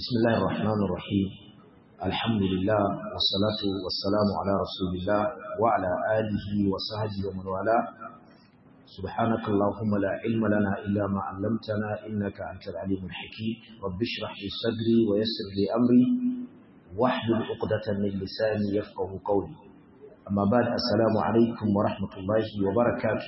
بسم الله الرحمن الرحيم الحمد لله والصلاة والسلام على رسول الله وعلى آله وصحبه ومن والاه سبحانك اللهم لا علم لنا إلا ما علمتنا إنك أنت العليم الحكيم رب اشرح لي صدري ويسر لي أمري واحلل عقدة من لساني يفقه قولي أما بعد السلام عليكم ورحمة الله وبركاته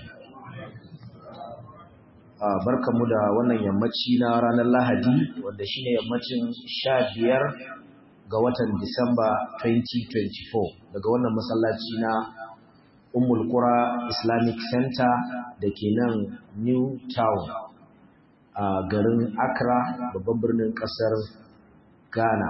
barkanmu da wannan yammaci na ranar Lahadi wanda shine yammacin sha biyar ga watan Disamba 2024 daga wannan masallaci na Ummul Qura Islamic Center da ke nan New Town a garin Accra babban birnin kasar Ghana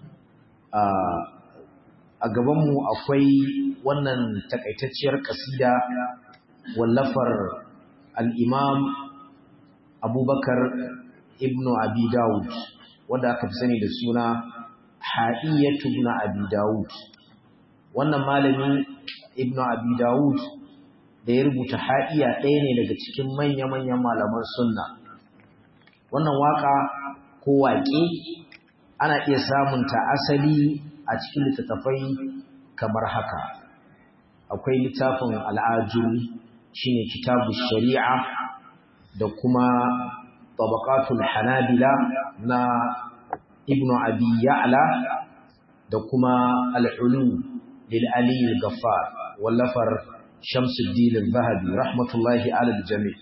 a gabanmu akwai wannan takaitacciyar kasida wallafar al-Imam abubakar ibnu abi dawud wanda aka fi sani da suna ha'iyyatu ibnu abi dawud wannan malami ibnu abi dawud da ya rubuta ha'iyya ɗaya ne daga cikin manya-manyan malaman sunna wannan waka ko waƙe ana iya samun ta asali a cikin littattafai kamar haka akwai littafin al'ajuri shine kitabu shari'a da kuma tabaqatul hanabila na ibn abi ya'la da kuma al-ulu lil ali al-ghaffar wallafar shamsuddin al-zahabi rahmatullahi ala al-jami'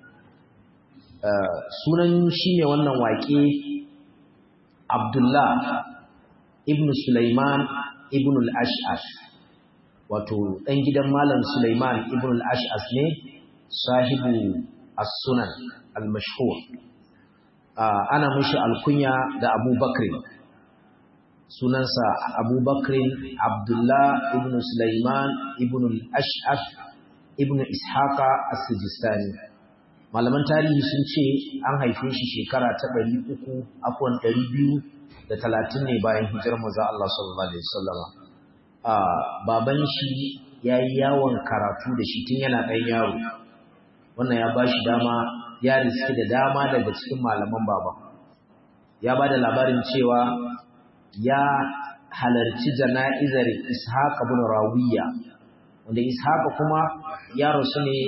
sunan shine wannan waƙe abdullah ibn sulaiman ibn al-ash'as wato dan gidan malam sulaiman ibn al-ash'as ne sahibu as-sunan al-mashhur ana mishi alkunya da Abu Bakr sunansa Abu Bakr Abdullah ibn Sulaiman ibn al-Ash'af ibn Ishaqa as-Sijistani malaman tarihi sun ce an haife shi shekara ta 300 afwan 230 ne bayan hijirar manzo Allah sallallahu alaihi wasallama baban shi yayi yawon karatu da shi tun yana ɗan yaro wannan ya ba shi dama ya riski da dama daga cikin malaman baba ya ba da labarin cewa ya halarci jana'izar ishaq ibn rawiya wanda ishaq kuma ya rasu ne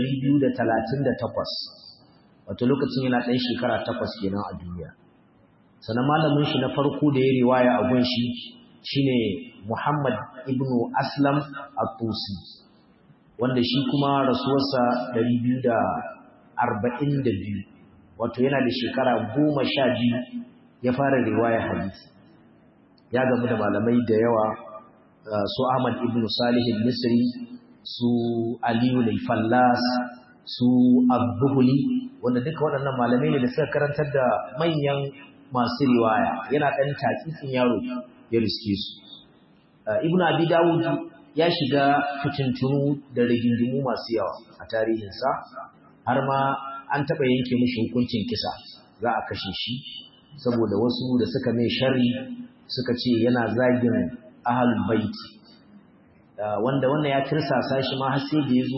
238 wato lokacin yana ɗan shekara takwas kenan a duniya sannan malamin shi na farko da ya riwaya a gun shi shine muhammad ibn aslam at-tusi wanda shi kuma rasuwarsa ɗari biyu da arba'in da biyu wato yana da shekara goma sha biyu ya fara riwaya hadisi ya gamu da malamai da yawa su Ahmad ibn Salih al-Misri su Aliyu al-Fallas su Abduhuli wanda duka waɗannan malamai ne da suka karantar da manyan masu riwaya yana ɗan takikin yaro ya riske su Ibn Abi Dawud ya shiga fitintunu da rigingimu masu yawa a tarihinsa har ma an taɓa yanke mishi hukuncin kisa za a kashe shi saboda wasu da suka mai shari suka ce yana zagin ahalul baiti wanda wannan ya tirsasa shi ma har sai da ya zo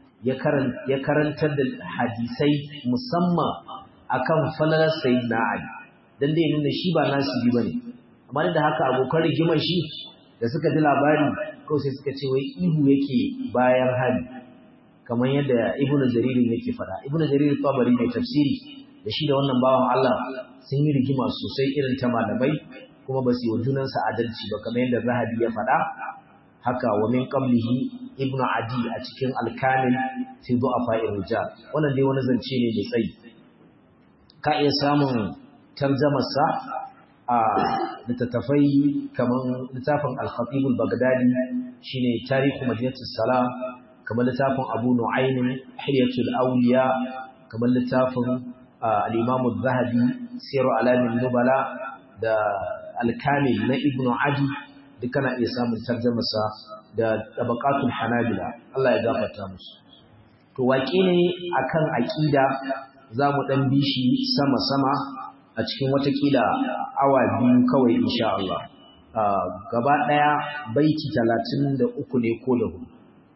ya karantar da hadisai musamman akan falalar sayyidina ali dan dai nuna shi ba nasibi bane amma da haka abokan rigimar shi da suka ji labari kawai sai suka ce wai ihu yake bayan hali kamar yadda ibnu jaririn yake fada ibnu jarir tabari mai tafsiri da shi da wannan bawan Allah sun yi rigima sosai irin ta malamai kuma ba su yi wa junansa adalci ba kamar yadda zahabi ya fada haka wa min qablihi ibnu adi a cikin al-kamil fi du'afa rijal wannan dai wani zance ne da tsayi ka iya samun tarjamarsa a littattafai kamar littafin al-khatib al-baghdadi shine tarihu madinatus salam kamar littafin abu nu'aymin hilyatul awliya kamar littafin al-imam az-zahabi siru alamin nubala da al-kamil na ibnu adi duka na iya samun tarjumarsa da tabaqatul hanabila Allah ya gafarta musu to waƙe ne akan aqida zamu dan bishi sama sama a cikin watakila awa biyu kawai insha Allah gaba daya baiti 33 ne ko da hudu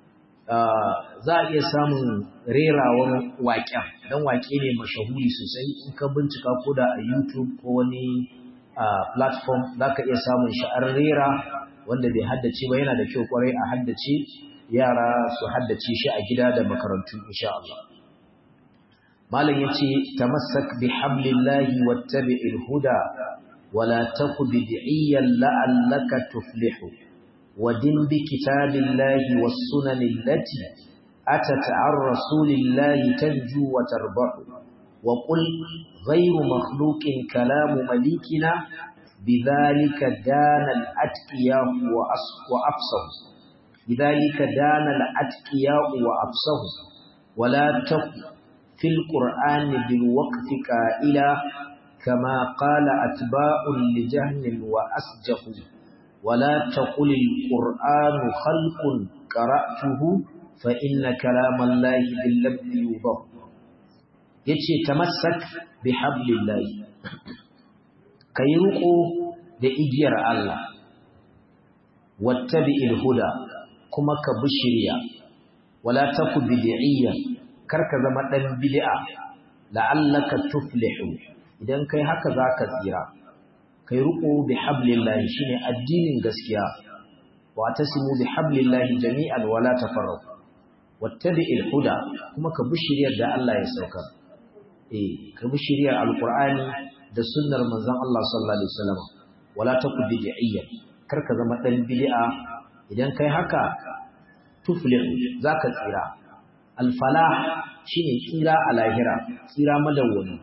za a iya samun rerawan waƙen don waƙe ne mashahuri sosai in ka bincika ko da a youtube ko wani platform za ka iya samun shi an rera wanda bai haddace ba yana da kyau kwarai a haddace yara su haddace shi a gida da makarantu insha Allah malam yace tamassak bi hablillahi wattabi'il huda wala taku bid'iyan la'allaka tuflihu wadin bi kitabillahi was sunanil lati atat ar rasulillahi tanju wa tarbahu wa qul ghayru makhluqin kalamu malikina بذلك دان الأتقياء وأفصه بذلك دان الأتقياء وأفصه ولا تق في القرآن بالوقف قائلا كما قال أتباع لجهل وأسجه ولا تقل القرآن خلق قرأته فإن كلام الله باللبن يوضح يتشي تمسك بحبل الله ka yi riƙo da igiyar Allah, wattabi ilhuda kuma ka bi shirya, wala taku bid'iyya kar ka zama ɗan bid'a la'allaka tuflihu idan kai haka za ka tsira kai riƙo bi hablillahi shine addinin gaskiya wa tasimu bi hablillahi jami'an wala tafarraqu wattabi ilhuda kuma ka bi shiryar da Allah ya saukar eh ka bi shiryar alqur'ani da sunnar manzon Allah sallallahu alaihi wasallam wala takun bid'iyyan karka zama dan bid'a idan kai haka tuflihu zaka tsira al-falah shine tsira a lahira tsira madawwami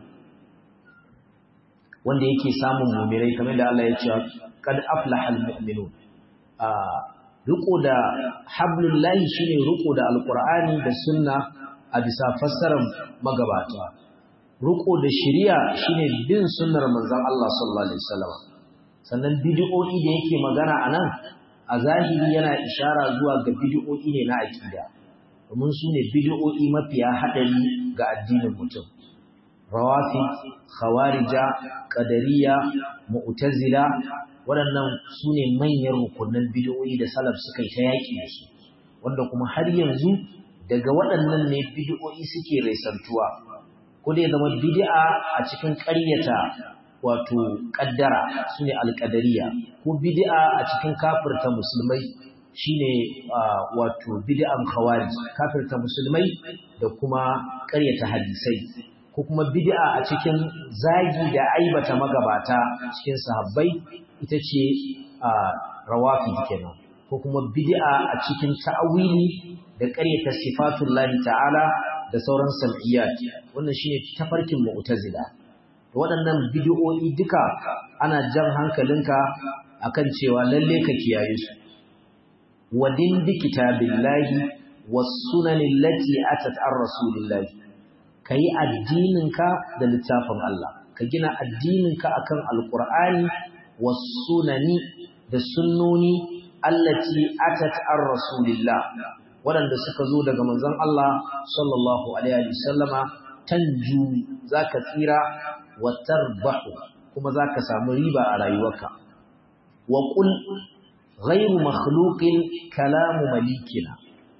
wanda yake samun mu'minai kamar da Allah ya ce kad aflahal mu'minun a riko da hablullahi shine riko da alqur'ani da sunna a bisa fassarar magabata Ruko da shiriya shine bin sunnar manzon Allah sallallahu alaihi wasallam sannan bid'o'i da yake magana anan a zahiri yana ishara zuwa ga bid'o'i ne na aqida domin su ne bid'o'i mafiya hadari ga addinin mutum rawafi khawarija qadariya mu'tazila waɗannan su ne manyan rukunin bid'o'i da salaf suka yi ta yaƙi da su wanda kuma har yanzu daga waɗannan ne bid'o'i suke raisantuwa ko dai zama bid'a a cikin ƙaryata wato ƙaddara sune alƙadariya ko bid'a a cikin kafirta musulmai shine wato bid'an khawarij kafirta musulmai da kuma ƙaryata hadisai ko kuma bid'a a cikin zagi da aibata magabata cikin sahabbai ita ce rawafi kenan ko kuma bid'a a cikin ta'awili da ƙaryata sifatullahi ta'ala da sauran sam'iyyat wannan shine tafarkin mu'tazila waɗannan bid'o'i duka ana jan hankalinka akan cewa lalle ka kiyaye su wadin bi kitabillahi was sunanil lati atat ar rasulillahi kai addininka da littafin Allah ka gina addininka akan alqur'ani was sunani da sunnoni allati atat ar rasulillah waɗanda suka zo daga manzon Allah sallallahu alaihi wasallama tanju zaka tsira wa tarbahu kuma zaka samu riba a rayuwarka wa qul ghayru makhluqin kalamu malikina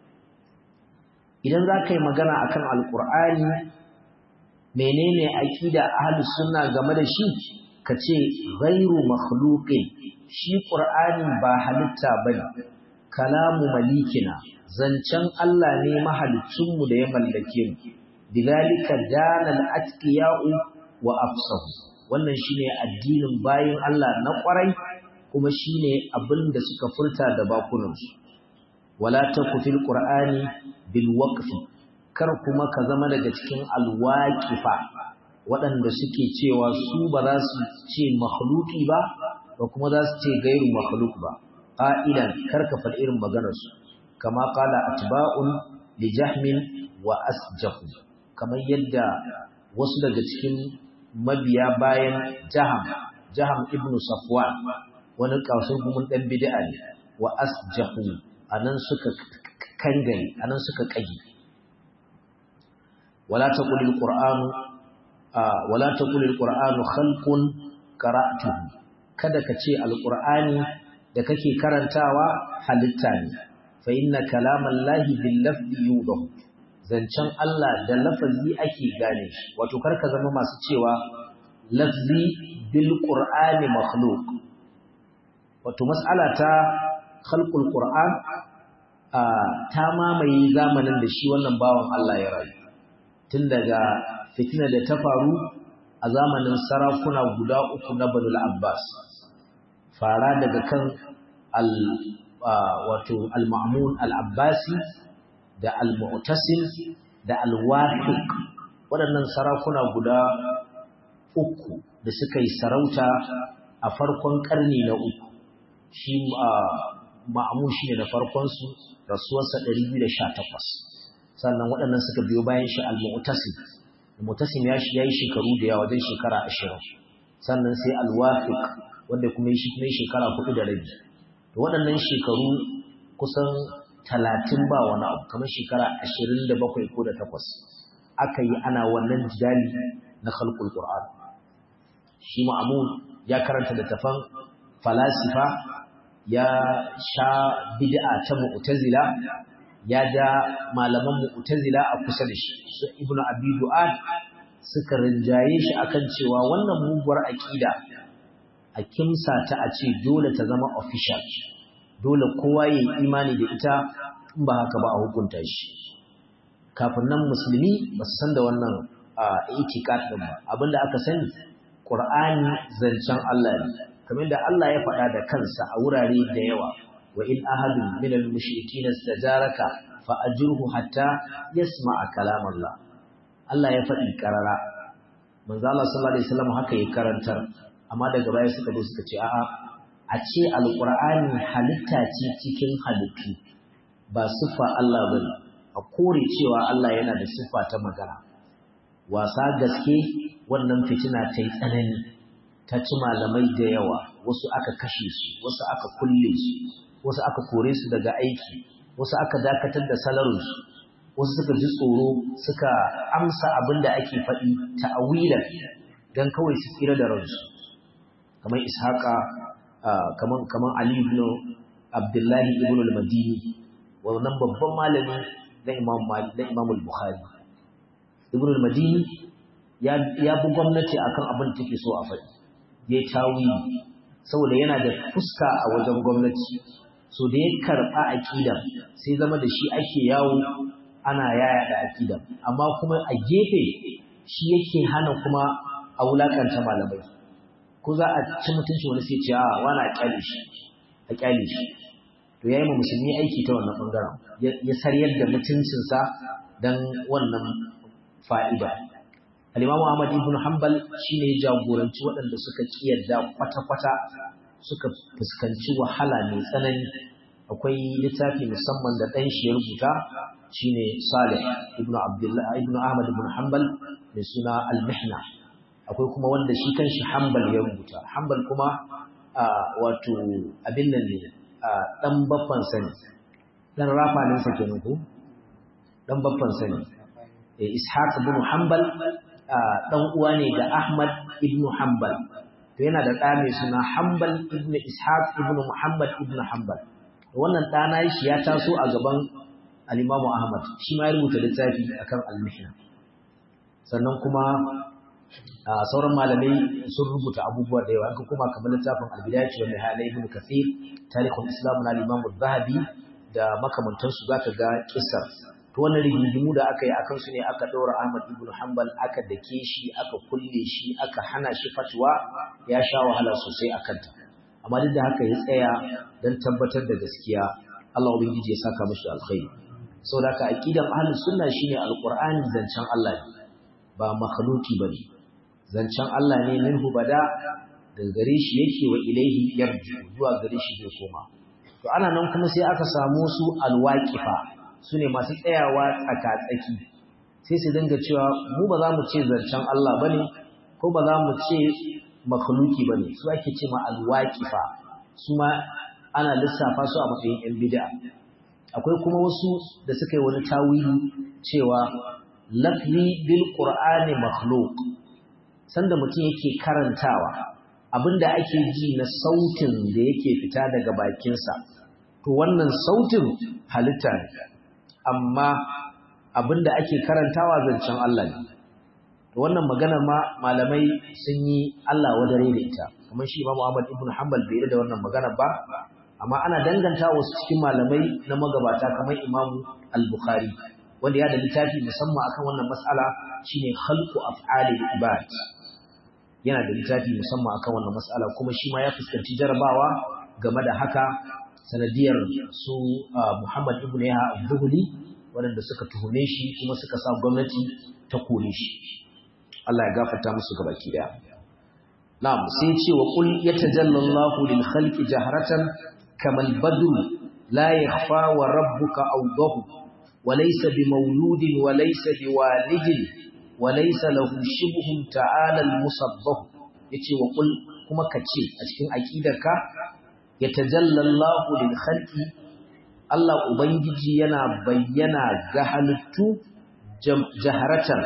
idan zaka yi magana akan alqur'ani menene aqida ahlus sunna game da shi kace ghayru makhluqin shi qur'ani ba halitta bane kalamu malikina zancen Allah ne mahalicinmu da ya mallake mu bidalika danal atqiya'u wa afsahu wannan shine addinin bayin Allah na kwarai kuma shine abin da suka furta da bakunansu wala taku fil qur'ani bil waqfi kar kuma ka zama daga cikin alwaqifa waɗanda suke cewa su ba za su ce makhluki ba ba kuma za su ce gairu makhluk ba qa'ilan kar ka faɗi irin maganarsu kama qala atba'un li jahmin wa asjahu kamar yadda wasu daga cikin mabiya bayan jaham jaham ibnu safwan wani kasur gumin dan bid'a ne wa asjahu anan suka kangare anan suka kage wala taqul alqur'anu wala taqul alqur'anu khalqun qara'tuhu kada ka ce alqur'ani da kake karantawa halitta ne fa inna kalamallahi bil lafzi yudahu zancen Allah da lafazi ake gane shi wato karka zama masu cewa lafzi bil qur'ani makhluq wato mas'ala ta khalqul qur'an ta mamaye zamanin da shi wannan bawan Allah ya rayu tun daga fitina da ta faru a zamanin sarakuna guda uku na Banu Abbas fara daga kan al wato al-Ma'mun al-Abbasi da al-Mu'tasim da al-Wafiq waɗannan sarakuna guda uku da suka yi sarauta a farkon ƙarni na uku shi ma'amun shi ne da farkonsu rasuwarsa 218 sannan waɗannan suka biyo bayan shi al-mu'tasim al-mu'tasim ya shi yayi shekaru da yawa wajen shekara 20 sannan sai al-wafiq wanda kuma yi shi kuma shekara 4 da rabi to waɗannan shekaru kusan 30 ba wani abu kamar shekara 27 ko da 8 aka yi ana wannan jidali na khalqul qur'an shi ma'amun ya karanta littafan falasifa ya sha bid'a ta mu'tazila ya da malaman mu'tazila a kusa da shi su ibnu abi du'ad suka rinjaye shi akan cewa wannan muguwar aqida a kimsa ta a ce dole ta zama official dole kowa ya imani da ita in ba haka ba a hukunta shi kafin nan musulmi ba su san da wannan itikad din ba abinda aka sani qur'ani zancen Allah ne kamar da Allah ya faɗa da kansa a wurare da yawa wa in ahadun min al-mushrikeen istajaraka fa ajruhu hatta yasma'a kalam Allah Allah ya faɗi karara manzo Allah sallallahu alaihi wasallam haka ya karantar amma daga baya suka zo suka ce a'a a ce alqur'ani halitta ce cikin halittu ba siffa Allah bane a kore cewa Allah yana da siffa ta magana wasa gaske wannan fitina ta yi tsanani ta ci malamai da yawa wasu aka kashe su wasu aka kulle su wasu aka kore su daga aiki wasu aka dakatar da salarinsu wasu suka ji tsoro suka amsa abin da ake faɗi ta'awilan don kawai su tsira da ransu kamar ishaqa kamar kamar ali ibn abdullahi ibn al-madini wannan babban malami na imam malik na imam al-bukhari ibn al-madini ya ya bi gwamnati akan abin da take so a faɗi ya yi tawili saboda yana da fuska a wajen gwamnati so da ya karɓa aƙidar sai zama da shi ake yawo ana yaya da aƙidar amma kuma a gefe shi yake hana kuma a wulaƙanta malamai ko za a ci mutunci wani sai ce a wani a ƙyale shi a ƙyale shi to ya yi ma musulmi aiki ta wannan ɓangaren ya saryar da mutuncinsa don wannan fa'ida Al-Imam Ahmad ibn Hanbal shine ya jagoranci waɗanda suka kiyarda kwata-kwata suka fuskanci wahala mai tsanani akwai littafi musamman da ɗan shi ya rubuta shine Salih ibn Abdullah ibn Ahmad ibn Hanbal mai suna Al-Mihna akwai kuma wanda shi kanshi Hanbal ya rubuta Hanbal kuma wato abin nan ne dan baffan sani dan rafanin sa kenan ko dan baffan sani Ishaq ibn Hanbal dan uwa ne ga Ahmad ibn Hanbal to yana da ɗa mai suna Hanbal ibn Ishaq ibn Muhammad ibn Hanbal wannan ɗana shi ya taso a gaban al-Imam Ahmad shi ma ya rubuta littafi akan al-Mihna sannan kuma sauran malamai sun rubuta abubuwa da yawa an kuma kamar littafin al-Bidayah wa Nihaya ibn Kathir Tarikhul Islam na al-Imam zahabi da makamantansu zaka ga kissar to wannan rigingimu da aka yi akan su ne aka ɗora Ahmad ibn Hanbal aka dake shi aka kulle shi aka hana shi fatwa ya sha wahala sosai akan ta amma duk da haka ya tsaya dan tabbatar da gaskiya Allah ubangiji ya saka mishi alkhairi saboda haka aqidan ahlus sunna shine alqur'ani zancen Allah ne ba makhluki bane zancen Allah ne minhu bada daga gare shi yake wa ilaihi yarju zuwa gare shi zai koma to ana nan kuma sai aka samu su alwaqifa su ne masu tsayawa tsaka-tsaki sai su dinga cewa mu ba za mu ce zancen Allah ba ne ko ba za mu ce makhluki ba ne su ake ce ma alwaƙifa su ma ana lissafa su a matsayin ‘yan bida akwai kuma wasu da suka yi wani tawili cewa lafzi bil qur'ani makhluk sanda mutum yake karantawa abinda ake ji na sautin da yake fita daga bakinsa to wannan sautin halitta ne amma abinda ake karantawa zancen Allah ne to wannan magana ma malamai sun yi Allah wadare da ita kamar shi Imam Ahmad ibn Hanbal bai da wannan magana ba amma ana danganta wasu cikin malamai na magabata kamar Imam Al-Bukhari wanda ya da littafi musamman akan wannan mas'ala shine khalqu af'alil ibad yana da littafi musamman akan wannan mas'ala kuma shi ma ya fuskanci jarabawa game da haka sanadiyar su Muhammad ibn Yahya al-Zuhli waɗanda suka tuhume shi kuma suka sa gwamnati ta kore shi Allah ya gafarta musu gabaki daya na'am sai ce wa qul yatajallallahu lil khalqi jahratan kamal badru la yakhfa wa rabbuka awdahu wa laysa bimawludin wa laysa biwalidin wa laysa lahu shibhun ta'ala al musabbah yace wa qul kuma kace a cikin aqidarka yatajallallahu lil khalqi Allah ubangiji yana bayyana ga halittu jaharatan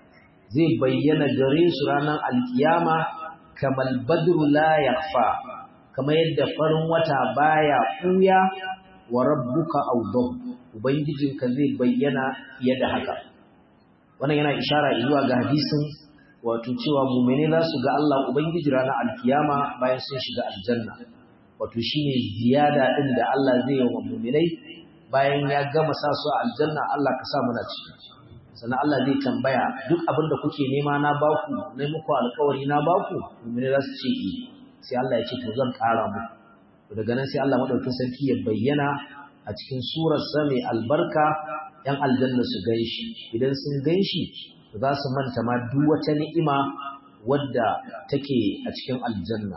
zai bayyana gare su ranar alkiyama kamar badru la yakhfa kamar yadda farin wata baya kuya wa rabbuka awdahu ubangijinka zai bayyana fiye da haka wannan yana ishara zuwa ga hadisin wato cewa mu'mini za su ga Allah ubangiji ranar alkiyama bayan sun shiga aljanna wato shine ziyada din da Allah zai yi wa mu'minai bayan ya gama sa su a aljanna Allah ka sa muna ciki sannan Allah zai tambaya duk abin da kuke nema na baku na muku alkawari na baku mu'mini za su ce eh sai Allah ya ce to zan ƙara muku daga nan sai Allah madaukakin sarki ya bayyana a cikin surar sa mai albarka yan aljanna su ganshi idan sun ganshi za su manta ma duk wata ni'ima wadda take a cikin aljanna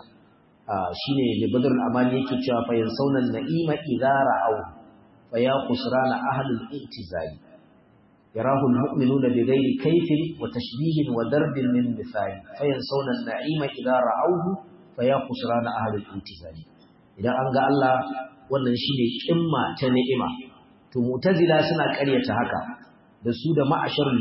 shine da badrul amani yake cewa fa yansawna na'ima idza ra'aw fa ya khusrana ahlul i'tizali يراه المؤمنون بغير كيف وتشبيه وضرب من مثال فينسون النعيم إذا رأوه فيا خسران أهل الانتزال إذا أنقى الله wannan shine kimma ta ni'ima to mu'tazila suna ƙaryata haka da su da ma'asharul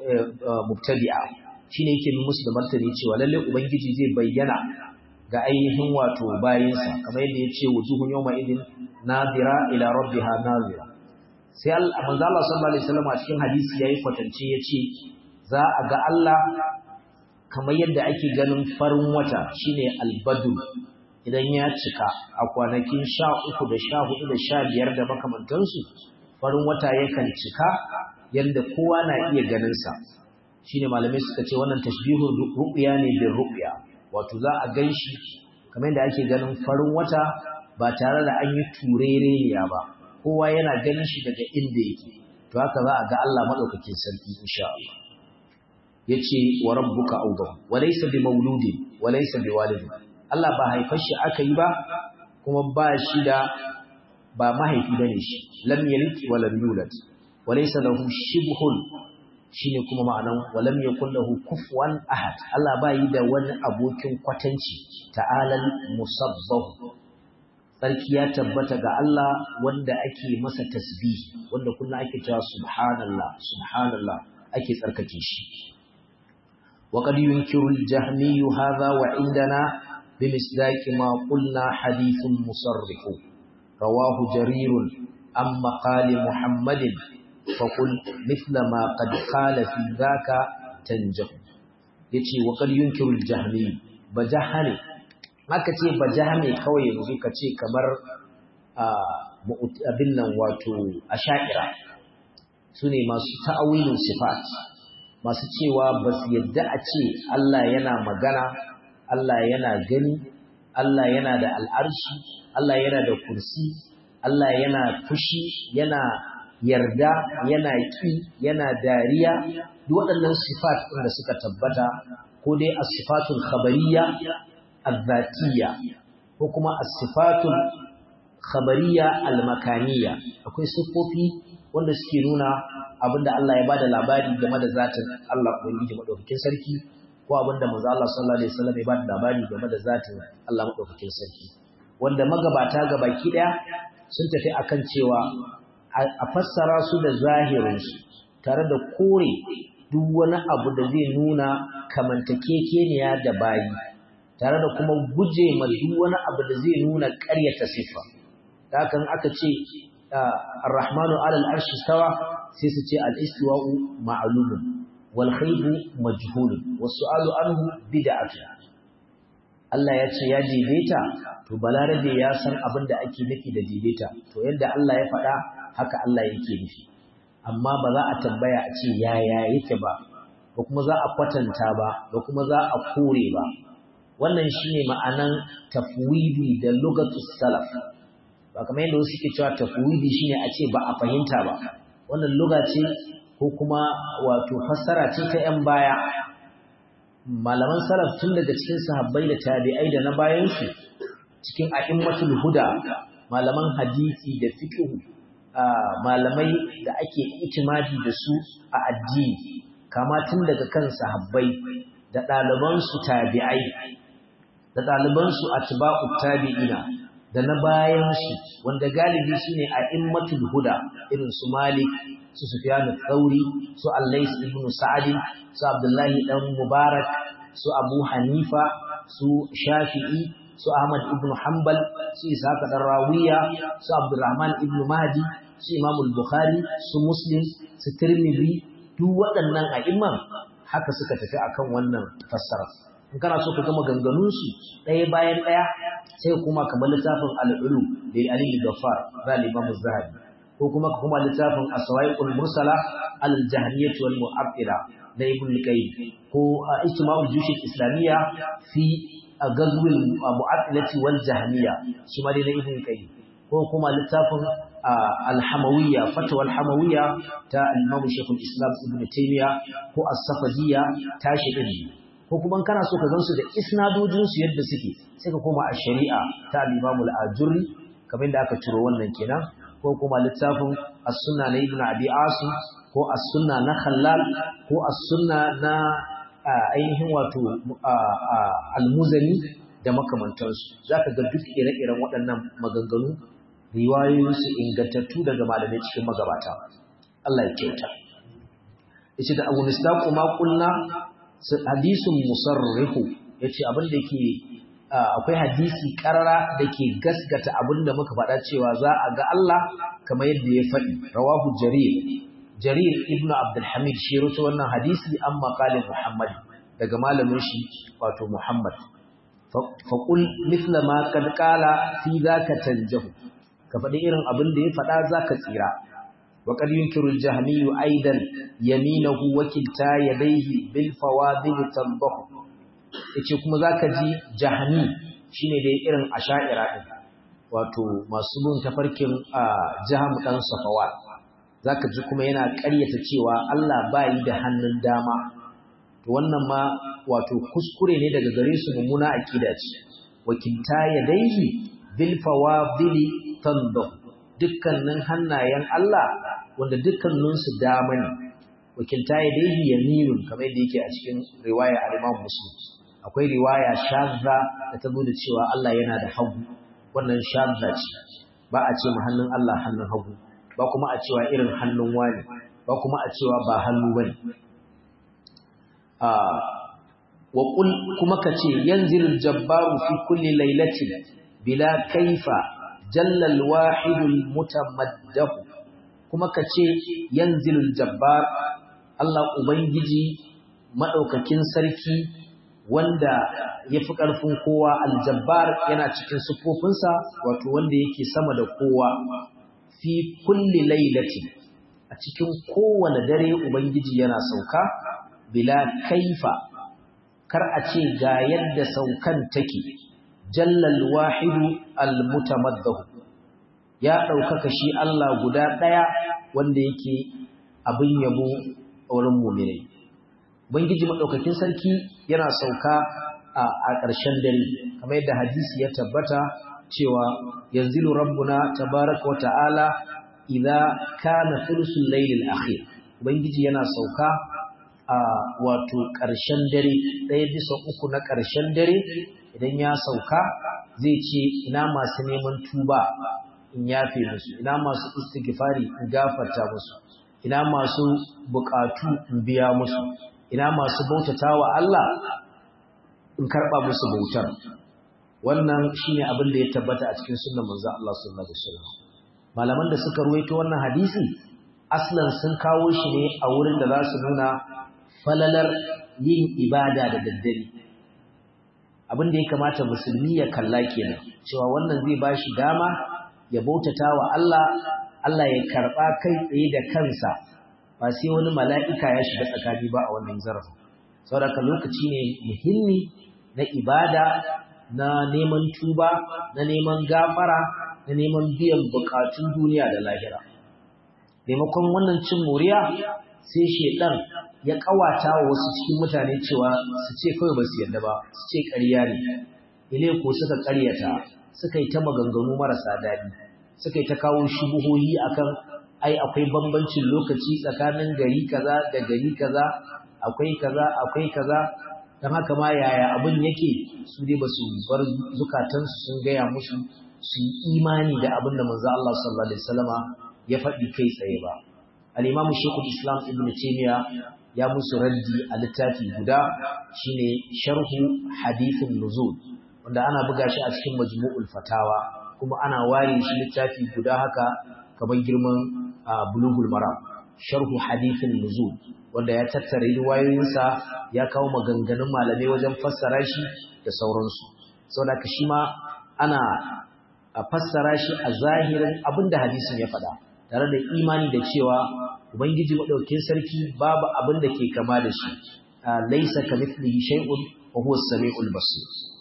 mubtadi'a shine yake musu da martani cewa lalle ubangiji zai bayyana ga ainihin wato bayinsa kamar yadda ya ce wujuhun yawma idin nadira ila rabbiha nadira sai manzo Allah sallallahu alaihi wasallam a cikin hadisi yayi kwatance yace za a ga Allah kamar yadda ake ganin farin wata shine albadu idan ya cika a kwanakin 13 da 14 da 15 da makamantansu farin wata yakan cika yadda kowa na iya ganin sa shine malamai suka ce wannan tashbihur ru'ya ne bin ru'ya wato za a ganshi kamar yadda ake ganin farin wata ba tare da an yi turereniya ba kowa yana ganin shi daga inda yake to haka za a ga Allah madaukakin sarki insha Allah yace wa rabbuka awdah wa laysa bi mauludin wa laysa bi walidin Allah ba haifar shi aka yi ba kuma ba shi da ba mahaifi bane shi lam yalid wa lam yulad wa laysa lahu shibhun shine kuma ma'anan wa lam yakul lahu kufuwan ahad Allah ba yi da wani abokin kwatanci ta'alal musabbahu sarki ya tabbata ga Allah wanda ake masa tasbih wanda kullum ake cewa subhanallah subhanallah ake tsarkake shi wa qad yunkiru al-jahmi hadha wa indana bimisdaq ma qulna hadithun musarrih rawahu jarir am maqali muhammadin faqul mithla ma qad qala fi dhaka tanjah yace wa qad yunkiru al-jahmi bajahani aka ce ba jami kawai yanzu ka ce kamar abin nan wato a sha'ira su ne masu ta'awilin sifat masu cewa ba su yadda a ce Allah yana magana Allah yana gani Allah yana da al'arshi Allah yana da kursi Allah yana fushi yana yarda yana ƙi yana dariya duk waɗannan sifat ɗin da suka tabbata ko dai a sifatul khabariyya الذاتية وكما الصفات الخبرية المكانية akwai siffofi wanda suke nuna abinda Allah ya bada labari game da zatin Allah ubangiji madaukakin sarki ko abinda manzo Allah sallallahu alaihi wasallam ya bada labari game da zatin Allah madaukakin sarki wanda magabata gabaki daya sun tafi akan cewa a fassara su da zahirin su tare da kore duk wani abu da zai nuna kamantakekeniya da bayi tare da kuma guje ma duk wani abu da zai nuna ƙaryata siffa da hakan aka ce ar-rahmanu alal arshi stawa sai su ce al-istiwa'u ma'lumun wal khaybu majhul was su'alu anhu bid'atu Allah ya ce ya daidaita to balarabe ya san abin da ake nufi da daidaita to yadda Allah ya faɗa haka Allah yake nufi amma ba za a tambaya a ce yaya yake ba ba kuma za a kwatanta ba ba kuma za a kore ba wannan shine ma'anan tafwidi da lugatu salaf ba kamar yadda wasu ke cewa tafwidi shine a ce ba a fahimta ba wannan luga ce ko kuma wato fassara ce ta yan baya malaman salaf tun daga cikin sahabbai da tabi'ai da na bayan su cikin a'immatul huda malaman hadisi da fiqh malamai da ake itimadi da su a addini kama tun daga kan sahabbai da ɗalibansu tabi'ai da ɗalibansu atba'u tabi'ina da na bayansu wanda galibi shine a immatul huda irin su Malik su Sufyan al-Thawri su Al-Lays ibn Sa'd su Abdullahi dan Mubarak su Abu Hanifa su Shafi'i su Ahmad ibn Hanbal su Ishaq dan Rawiya su Abdurrahman ibn Mahdi su Imam al-Bukhari su Muslim su Tirmidhi duk waɗannan a'imman haka suka tafi akan wannan fassara in kana so ka gama ganganun su ɗaya bayan ɗaya sai kuma kamar littafin al-ulu da Ali Ghaffar zaliman zahabi ko kuma ka kuma littafin as-sawaiqul mursala al-jahmiyyah wal mu'attila da Ibn Qayyim ko ijtima'ul jush islamiyya fi gazwil mu'attilati wal jahmiyya shi ma dai na Ibn Qayyim ko kuma littafin alhamawiyya fatwa alhamawiyya ta al-Imam Sheikh islam Ibn Taymiyyah ko as-Safadiyya ta shi din ko kuma kana so ka gansu da isnadojin su yadda suke sai ka koma a shari'a ta al-Imam al-Ajurri kamar da aka ciro wannan kenan ko kuma littafin as-Sunna na Ibn Abi Asim ko as-Sunna na Khallal ko as-Sunna na ainihin wato al-Muzani da makamantansu zaka ga duk ire-iren waɗannan maganganu riwayoyinsu ingantattu daga malamai cikin magabata Allah ya kyauta yace da Abu Nistaq ma kulna hadisun musarrihu yace abin da yake akwai hadisi karara dake gasgata abin da muka faɗa cewa za a ga Allah kamar yadda ya faɗi rawahu jarir jarir ibnu abdul hamid shi rawaito wannan hadisi an maqalin muhammad daga malamin shi wato muhammad faqul mithla ma kad qala fi zaka tanjahu ka faɗi irin abin da ya faɗa za ka tsira wa qad yunkiru al-jahmiyyu aidan yaminahu wa kilta yadayhi bil fawadil tanbahu yace kuma zaka ji jahmi shine dai irin asha'ira din wato masu bin tafarkin jaham dan safawat zaka ji kuma yana ƙaryata cewa Allah bai da hannun dama to wannan ma wato kuskure ne daga gare su mummuna akida ce wakilta yadayhi bil fawadili tandahu dukkanin hannayen Allah wanda dukkaninsu dama ne wakilta ya dai yaminun kamar yadda yake a cikin riwaya al-Imam Muslim akwai riwaya shadda da ta zo da cewa Allah yana da hagu wannan shadda ce ba a ce hannun Allah hannun hagu ba kuma a cewa irin hannun wani ba kuma a cewa ba hannu bane a wa qul kuma kace yanzilul jabbaru fi kulli lailatin bila kaifa jallal wahidul mutamaddah kuma kace yanzilul jabbar Allah ubangiji madaukakin sarki wanda yafi karfin kowa aljabbar yana cikin sufofinsa wato wanda yake sama da kowa fi kulli lailatin a cikin kowane dare ubangiji yana sauka bila kaifa kar a ce ga yadda saukan take jallal wahidu almutamaddahu ya ɗaukaka shi Allah guda ɗaya wanda yake abin yabo a wurin mu'minai ubangiji madaukakin sarki yana sauka a ƙarshen dare kamar yadda hadisi ya tabbata cewa yanzilu rabbuna tabaraka wa ta'ala idza kana thulusul laylil akhir ubangiji yana sauka a wato ƙarshen dare ɗaya bisa uku na ƙarshen dare idan ya sauka zai ce ina masu neman tuba in yafe musu ina masu istighfari in gafarta musu ina masu bukatu in biya musu ina masu bautatawa Allah in karba musu bautar wannan shine abin da ya tabbata a cikin sunnar manzo Allah sallallahu alaihi wasallam malaman da suka ruwaito wannan hadisi aslan sun kawo shi ne a wurin da za su nuna falalar yin ibada da daddare abin da ya kamata musulmi ya kalla kenan cewa wannan zai ba shi dama ya bautata wa Allah Allah ya karɓa kai tsaye da kansa ba sai wani mala'ika ya shiga tsakani ba a wannan zarafin saboda lokaci ne muhimmi na ibada na neman tuba na neman gafara na neman biyan bukatun duniya da lahira maimakon wannan cin moriya sai shedan ya kawata wa wasu cikin mutane cewa su ce kawai ba su yarda ba su ce ƙarya ne ile ko suka ƙaryata suka yi ta maganganu marasa daɗi suka yi ta kawo shubuhohi akan ai akwai bambancin lokaci tsakanin gari kaza da gari kaza akwai kaza akwai kaza don haka ma yaya abin yake su dai ba su bar zukatansu sun gaya musu su yi imani da abin da manzo Allah sallallahu alaihi wasallama ya faɗi kai tsaye ba al-imamu shekul islam ibn taymiya ya musu raddi a littafi guda shine sharhu hadithin nuzul wanda ana buga shi a cikin majmu'ul fatawa kuma ana ware shi littafi guda haka kamar girman bulugul maram sharhu hadithin nuzul wanda ya tattara riwayoyinsa ya kawo maganganun malamai wajen fassara shi da sauransu saboda shi ma ana fassara shi a zahirin abinda hadisin ya faɗa tare da imani da cewa ubangiji madaukakin sarki babu abin da ke kama da shi laysa kamithlihi shay'un wa huwa as-sami'ul basir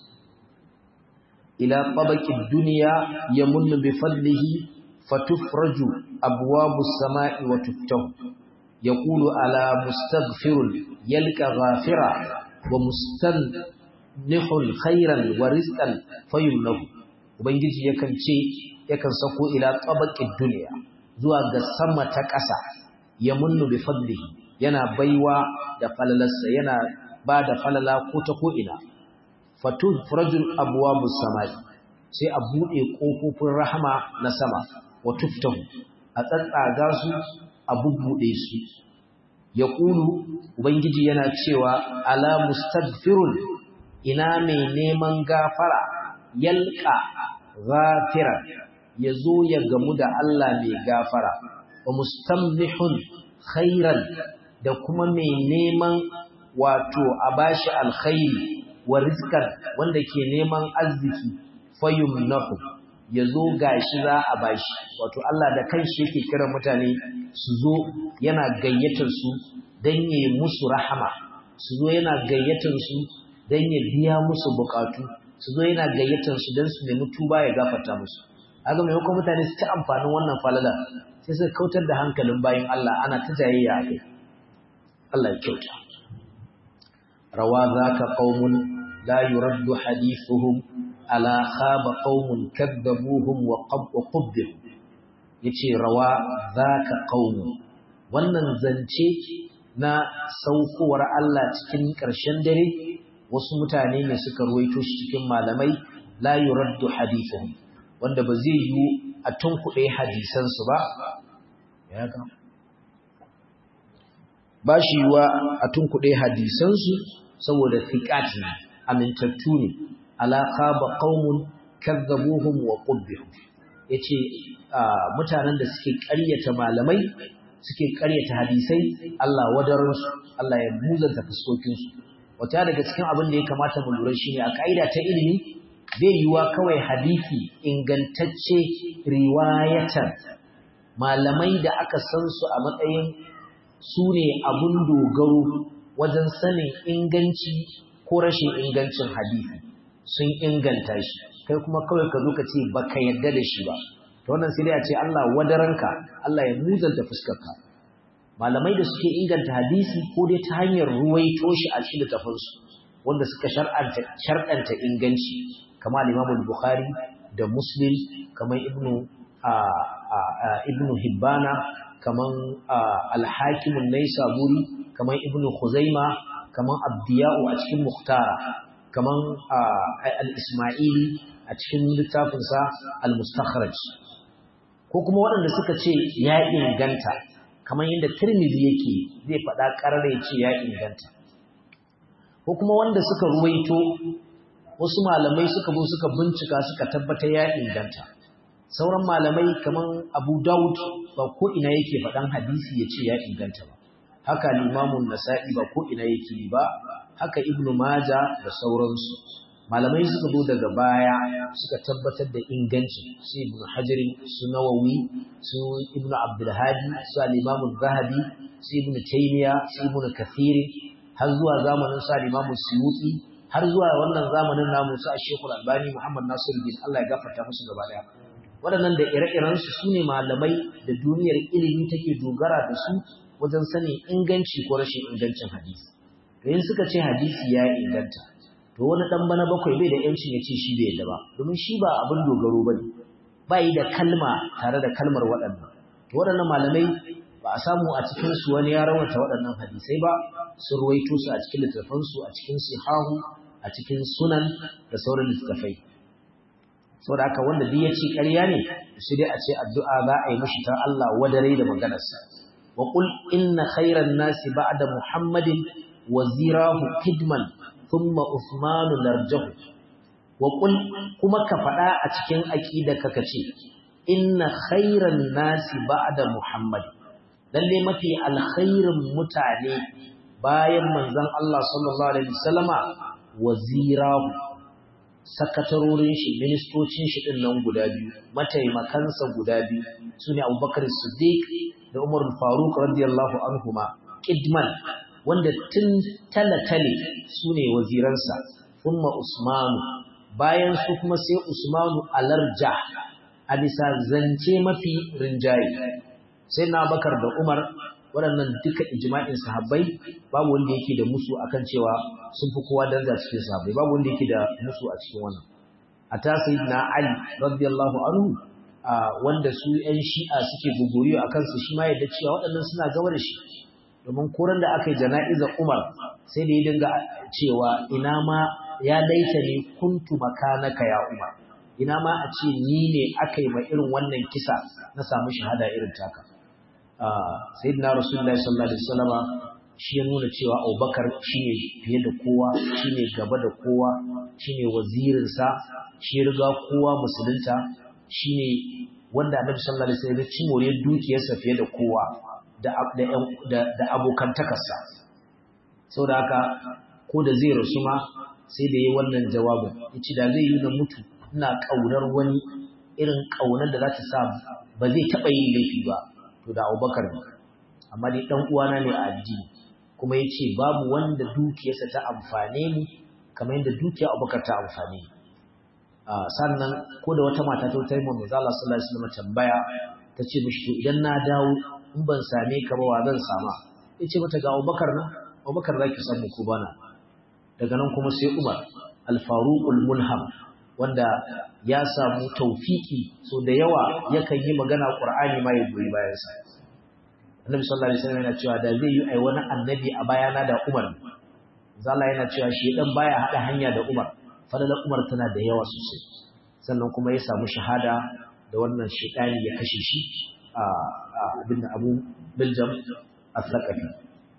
ila tabaqi ad-dunya yamunnu bi fadlihi fatufraju abwabu as-sama'i wa tuftahu yaqulu ala mustaghfirun yalqa ghafira wa mustannihun khairan wa rizqan fayumnahu ubangiji yakan ce yakan sako ila tabaqi ad-dunya zuwa ga sama ta ƙasa ya munnu bi fadlihi yana baiwa da falalarsa yana ba da falala ko ta ko ina fatu furajul abwabus samai sai a bude kofofin rahama na sama wa tuftahu a tsatsaga su a bubbude su yaqulu ubangiji yana cewa ala mustaghfirun ina mai neman gafara yalqa ghafira yazo ya gamu da Allah mai gafara wa mustamlihun khairan da kuma mai neman wato a bashi alkhairi wa rizqan wanda ke neman arziki fayumnahu yazo gashi za a bashi wato Allah da kanshi yake kira mutane su zo yana gayyatar su dan yayi musu rahama su zo yana gayyatar su dan ya biya musu bukatu su zo yana gayyatar su dan su nemi tuba ya gafarta musu haka maimakon mutane su ta amfanin wannan falala sai suka kautar da hankalin bayan Allah ana ta jayayya a kai Allah ya kyauta rawa zaka qaumun la yuraddu hadithuhum ala khaba qaumun kadzabuhum wa qabbu yace rawa zaka qaumun wannan zance na saukowar Allah cikin ƙarshen dare wasu mutane ne suka ruwaito shi cikin malamai la yuraddu hadithuhum wanda ba zai yi a tunkuɗe hadisansu ba ya ga ba shi yiwa a tunkuɗe hadisansu saboda thiqat ne amintattu ne ala khaba qaumun kazzabuhum wa qubbihum yace mutanen da suke ƙaryata malamai suke ƙaryata hadisai Allah wadaransu Allah ya muzanta fuskokinsu wata daga cikin abin da ya kamata mu lura shine a kaida ta ilimi bai yiwa kawai hadisi ingantacce riwayatan malamai da aka san su a matsayin su ne abun dogaro wajen sanin inganci ko rashin ingancin hadisi sun inganta shi kai kuma kawai ka zo ka ce baka yarda da shi ba to wannan sai dai a ce Allah wadaranka Allah ya muzanta fuskarka malamai da suke inganta hadisi ko dai ta hanyar ruwaito shi a cikin littafansu wanda suka shar'anta shar'anta inganci kamar Imam Bukhari da Muslim kamar Ibn Ibn Hibbana kamar Al-Hakim an-Naisaburi kamar Ibn Khuzaima kamar Abdiya'u a cikin Mukhtara kamar Al-Ismaili a cikin littafinsa Al-Mustakhraj ko kuma waɗanda suka ce ya inganta kamar yadda Tirmidhi yake zai faɗa ƙarare ce ya inganta ko kuma wanda suka ruwaito wasu malamai suka zo suka bincika suka tabbata ya inganta sauran malamai kamar Abu Dawud ba ko ina yake faɗan hadisi ya ce ya inganta ba haka limamun nasa'i ba ko ina yake ba haka ibnu maja da sauransu malamai suka zo daga baya suka tabbatar da inganci su ibnu hajarin su nawawi su ibnu abdulhadi su al-imamu zahabi su ibnu taymiya su ibnu kathiri har zuwa zamanin su al-imamu suyuti har zuwa wannan zamanin namu su a shekul albani muhammad nasiruddin Allah ya gafarta musu gaba daya waɗannan da ire-irensu su ne malamai da duniyar ilimi take dogara da su wajen sanin inganci ko rashin ingancin hadisi to in suka ce hadisi ya inganta to wani dan bana bakwai bai da yancin ya ce shi bai yadda ba domin shi ba abin dogaro bane ba yi da kalma tare da kalmar waɗannan to waɗannan malamai ba a samu a cikin su wani ya rawata waɗannan hadisai ba sun ruwaito su a cikin littattafan su a cikin sihahu a cikin sunan da sauran littattafai saboda haka wanda duk ya ce ƙarya ne sai dai a ce addu'a za a yi mishi ta Allah wadare da maganarsa wa qul inna khayran nasi ba'da muhammadin wazirahu kidman thumma usmanu narjahu wa qul kuma ka faɗa a cikin aqidaka kace inna khayran nasi ba'da muhammad lalle mafi alkhairin mutane bayan manzon Allah sallallahu alaihi wasallama wazirahu sakatarorin shi ministocin shi din nan guda biyu mataimakansa guda biyu sune Abubakar Siddiq da Umar Faruk radiyallahu anhuma kidman wanda tun talatale sune waziransa thumma Usmanu bayan su kuma sai Usmanu alarja a bisa zance mafi rinjaye sai na Bakar da Umar waɗannan duka ijma'in sahabbai babu wanda yake da musu akan cewa sun fi kowa daraja cikin sahabbai babu wanda yake da musu a cikin wannan a ta sayyidina Ali radiyallahu anhu wanda su ƴan shi'a suke gogoriyo akan su shi ma yadda cewa waɗannan suna gaba da shi domin koran da aka yi jana'izar Umar sai da ya dinga cewa ina ma ya laita ne kuntu makanaka ya Umar ina ma a ce ni ne aka yi ma irin wannan kisa na samu shahada irin taka sayyidina rasulullahi sallallahu alaihi wasallama shi ya nuna cewa Abubakar shine fiye da kowa shine gaba da kowa shine wazirin sa shi riga kowa musulunta shine wanda Annabi sallallahu alaihi wasallam ya ci moriyar dukiyarsa fiye da kowa da da da abokantakarsa saboda haka ko da zai rasu ma sai da yi wannan jawabin yace da zai yi na mutu ina kaunar wani irin kaunar da za ta sa ba zai taba yin laifi ba to da Abubakar ne amma dai dan uwana ne a addini kuma yace babu wanda dukiyarsa ta amfane ni kamar yadda dukiyar Abubakar ta amfane ni sannan ko da wata mata ta tayi manzo Allah sallallahu alaihi wasallam tambaya tace mishi to idan na dawo in ban same ka ba wa zan sama yace mata ga Abubakar na Abubakar zaki samu ko bana daga nan kuma sai Umar al-Faruqul Mulham wanda ya samu taufiki so da yawa yakan yi magana Qur'ani ma ya goyi bayansa Annabi sallallahu alaihi wasallam yana cewa da zai yi ai wani annabi a bayana da Umar zalla yana cewa shi dan baya hada hanya da Umar fadalar Umar tana da yawa sosai sannan kuma ya samu shahada da wannan shaytani ya kashe shi a abin da Abu Biljam al-Thaqafi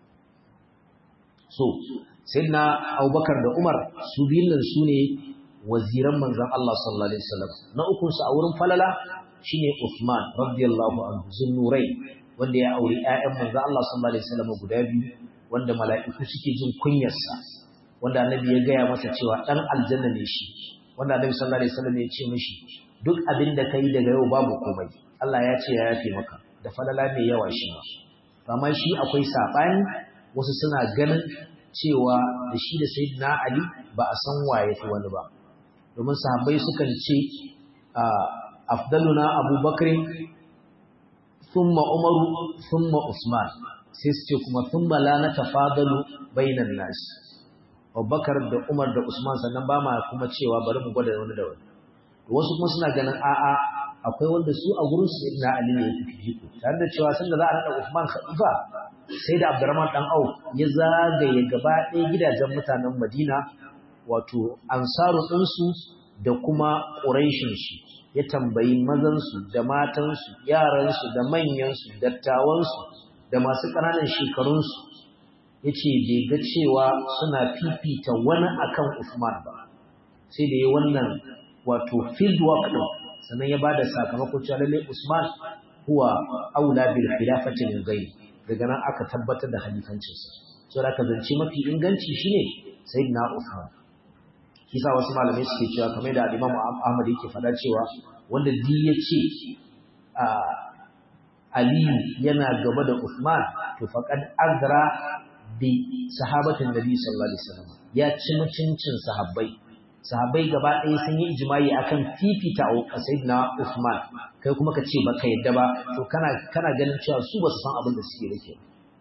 so sayyidina Abubakar da Umar su biyun nan su ne waziran manzon Allah sallallahu alaihi wasallam na ukun su a wurin falala shine Uthman radiyallahu anhu zunnurai wanda ya auri ƴaƴan manzon Allah sallallahu alaihi wasallam guda biyu wanda mala'iku suke jin kunyarsa wanda annabi ya gaya masa cewa dan aljanna ne shi wanda annabi sallallahu alaihi wasallam ya ce mishi duk abin da kai daga yau babu komai Allah ya ce ya yafe maka da falala mai yawa shi ma amma shi akwai sabani wasu suna ganin cewa da shi da sayyidina Ali ba a san waye fi wani ba domin sahabbai sukan ce afdaluna abubakar thumma umaru thumma usman sai su ce kuma thumma la natafadalu bainan nas abubakar da umar da usman sannan ba ma kuma cewa bari mu gwada wani da wani wasu kuma suna ganin a'a akwai wanda su a gurin su na ali ne yake fifiko tare da cewa sanda za a nada usman khalifa sai da abdurrahman dan au ya zagaye gaba ɗaya gidajen mutanen madina wato ansaru ɗinsu da kuma ƙuraishinsu ya tambayi mazansu da matansu yaransu da manyansu dattawansu da masu ƙananan shekarunsu ya ce bai ga cewa suna fifita wani akan Usman ba sai da ya wannan wato field work ɗin sannan ya ba da sakamakon cewa lallai Usman huwa aula bil khilafati min ghairi daga nan aka tabbatar da halifancinsa so da ka zance mafi inganci shine sayyidina Uthman kisa wasu malamai suke cewa kamar da Imam Ahmad yake faɗa cewa wanda di ya ce Aliyu yana gaba da Uthman to faqad azra bi sahabatin Nabi sallallahu alaihi wasallam ya ci mutuncin sahabbai sahabbai gaba ɗaya sun yi ijma'i akan fifita sayyidina Uthman kai kuma ka ce baka yadda ba to kana kana ganin cewa su ba su san abin da suke rike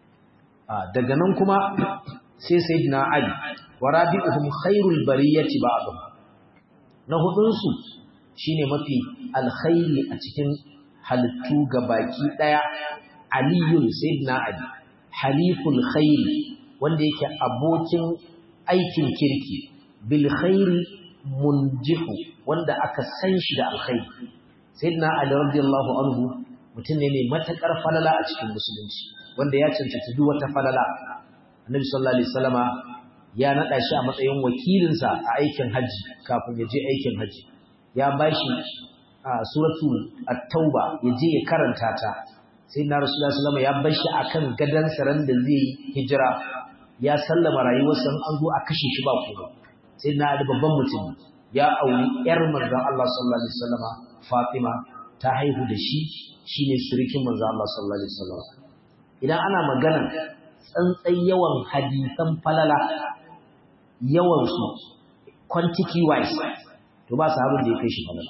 daga nan kuma sai sayyidina Ali wa rabi'uhum khairul bariyati ba'dhum na hudun su shine mafi alkhairi a cikin halittu baki daya aliyun sayyidina ali haliful khairi wanda yake abokin aikin kirki bil khairi munjihu wanda aka san shi da alkhairi sayyidina ali radiyallahu anhu mutum ne mai matakar falala a cikin musulunci wanda ya cancanci duk wata falala annabi sallallahu alaihi wasallama ya nada shi a matsayin wakilinsa a aikin haji kafin ya je aikin haji ya bashi suratul at-tauba ya je ya karanta ta sai na rasulullahi sallallahu ya bar shi akan gadan saran da zai hijira ya sallama rayuwarsa an zo a kashe shi ba komai sai na da babban mutum ya auri yar manzon Allah sallallahu alaihi wasallama Fatima ta haihu da shi shine surikin manzon Allah sallallahu alaihi wasallama idan ana magana tsantsan yawan hadisan falala yawan su quantity wise to ba sahabin da ya kai shi falala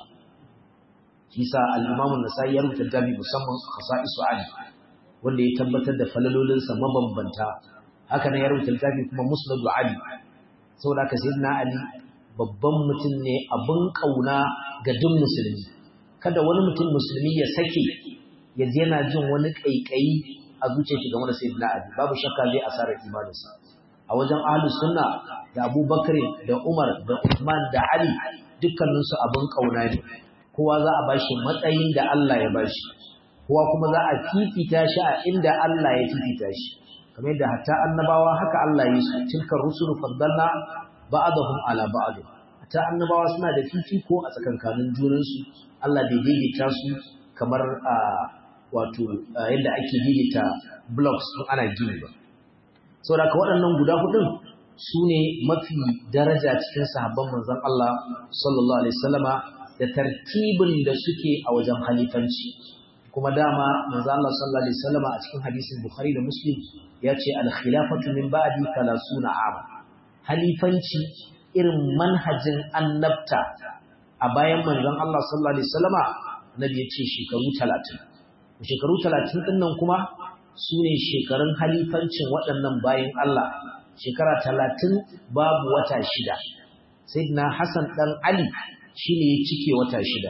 shi sa al-Imam an-Nasa'i ya rubuta dabi musamman khasa'isu Ali wanda ya tabbatar da falalolin sa mabambanta haka ne ya rubuta dabi kuma Musnad Ali saboda haka sayyidina Ali babban mutum ne abin kauna ga duk musulmi kada wani mutum musulmi ya sake ya je yana jin wani kaikayi a zuciyar shi game da sayyidina Ali babu shakka zai asara imaninsa a wajen ahlus sunna da Abubakar da Umar da Uthman da Ali dukkaninsu abin kauna ne kowa za a bashi matsayin da Allah ya bashi kowa kuma za a fifita shi a inda Allah ya fifita shi kamar yadda hatta annabawa haka Allah ya yi tilka rusulu faddalna ba'dahum ala ba'd hatta annabawa suna da fifiko a tsakankanin junansu Allah bai daidaita su kamar a wato yadda ake daidaita blocks in ana gini ba saboda ka waɗannan guda hudun su ne mafi daraja cikin sahabban manzon Allah sallallahu alaihi wasallama da tartibin da suke a wajen halifanci kuma dama manzo Allah sallallahu alaihi wasallam a cikin hadisin Bukhari da Muslim ya ce al-khilafatu min ba'di 30 am halifanci irin manhajin annabta a bayan manzon Allah sallallahu alaihi wasallama nabi ya ce shekaru 30 shekaru 30 din nan kuma sune shekarun halifancin waɗannan bayan Allah shekara 30 babu wata shida sayyidina Hassan dan Ali shi ne ya cike wata shida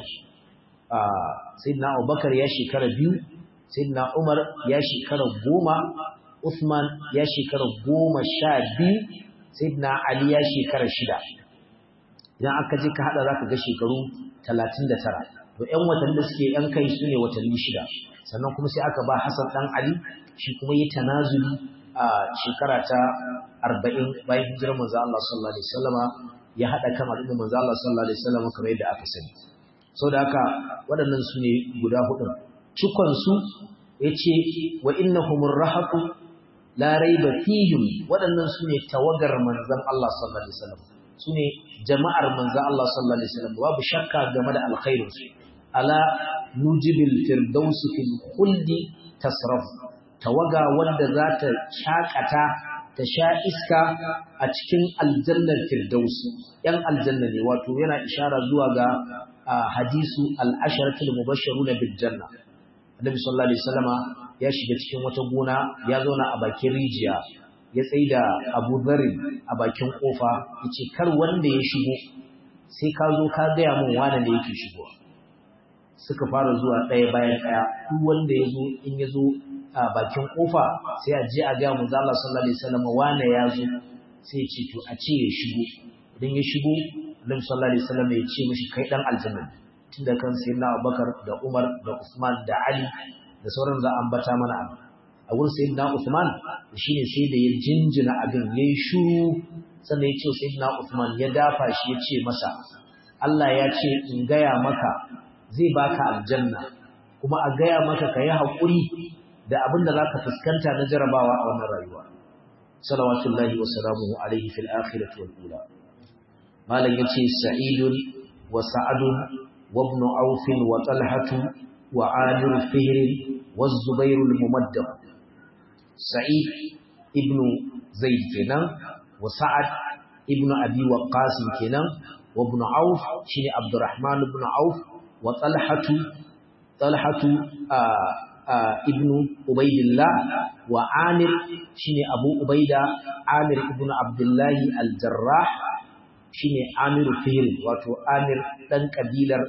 sayyidina abubakar ya shekara biyu sayyidina umar ya shekara goma usman ya shekara goma sha biyu sayyidina ali ya shekara shida idan aka je ka hada zaka ga shekaru talatin da tara to ƴan watanni da suke ƴan kai su ne watanni shida sannan kuma sai aka ba hasan dan ali shi kuma yi tanazuli a shekara ta arba'in bayan hijirar manzo Allah sallallahu alaihi wasallama ya haɗa kan al'ummar manzo Allah sallallahu alaihi wasallam kamar yadda aka sani saboda haka waɗannan su ne guda hudun cikon su yace wa innahumur rahaqu la raiba fihim waɗannan su ne tawagar manzon Allah sallallahu alaihi wasallam su ne jama'ar manzon Allah sallallahu alaihi wasallam babu shakka game da alkhairin su ala nujibil firdaus fil khuldi tasraf tawaga wanda za ta shakata ta sha iska a cikin aljannar firdausi ‘yan aljanna ne wato yana ishara zuwa ga hadisu al'asharatul mubasharuna bil janna annabi sallallahu alaihi wasallama ya shiga cikin wata gona ya zauna a bakin rijiya ya tsaida Abu Dharr a bakin kofa yace kar wanda ya shigo sai ka zo ka ga mun wani ne yake shigowa suka fara zuwa ɗaya bayan ɗaya duk wanda ya zo in ya zo a bakin kofa sai a je a ga manzo Allah sallallahu alaihi wasallam wane ya zo sai ce to a ce ya shigo idan ya shigo Annabi sallallahu alaihi wasallam ya ce mishi kai dan aljanna tunda kan sayyidina Abubakar da Umar da Usman da Ali da sauran za a ambata mana a wurin sayyidina Usman shine sai da ya jinjina abin yayi shiru sannan ya ce sayyidina Usman ya dafa shi ya ce masa Allah ya ce in gaya maka zai baka aljanna kuma a gaya maka ka yi haƙuri da abin da zaka fuskanta na jarabawa a wannan rayuwa salawatullahi wa salamuhu alaihi fil akhirati wal ula malam yace sa'idun wa sa'adun wa ibn auf wa talhatu wa amir fihr wa zubair al mumaddad sa'id ibn zaid kenan wa sa'ad ibn abi waqqas kenan wa ibn auf shine abdurrahman ibn auf wa talhatu talhatu ibn ubaidillah wa amir shine abu ubaida amir ibn abdullahi al-jarrah shine amir fihr wato amir dan kabilar